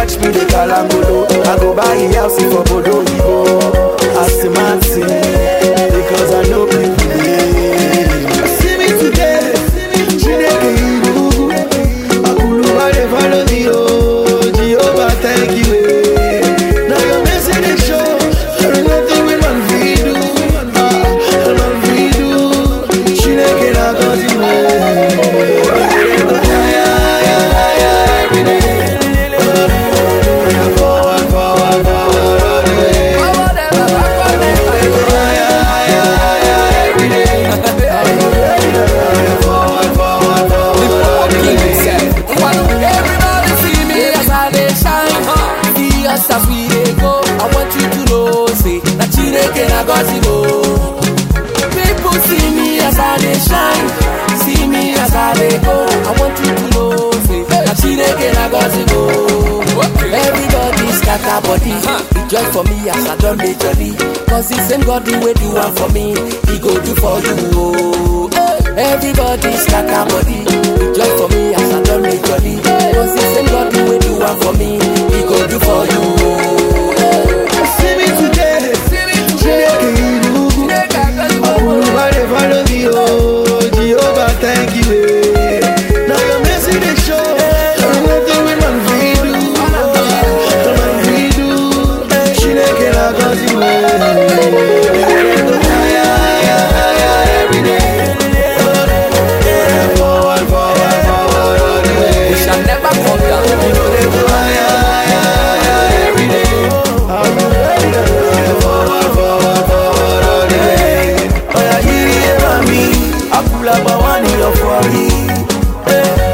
catch me the galangolo. I go buy a house for Bodo Ibo. As the man sing, because I know people dey. See me today, Chineke Ibu. Akuluwa dey follow me, oh. Jehovah, thank you. eh. Now your message dey show. There is nothing we man fit do. Ah, man fit do. Chineke na God you, eh. Every day. Forward, forward, forward, all the way. Forward, forward, forward, all the way. Everybody see me as I dey shine. See us as we dey go. I want you to know, say, na Chineke na gospel. People see me as I dey shine. See me as I dey go. I want you to know, say, na Chineke na gospel. Everybody scatter body. He joy for me as I don dey jolly. Cause the same God wey do one for me, he go do for you. Oh. Everybody scatter body. He joy for me as I don dey jolly. Cause the same God wey do one for me, he go do for you. Oh. See me today, Chineke Ibu. Akuluwa dey follow me, oh. Jehovah, thank you. eh. Now your mercy dey show. There is nothing we man fit do. Ah, man fit do. Chineke na God you, eh. Every day. Forward, forward, forward, all the way. We shall never come down. You know they go higher, higher, higher every day. Forward, forward, forward, all the way. Oya, yiri eba mi, akula ba wani your fori. Eh,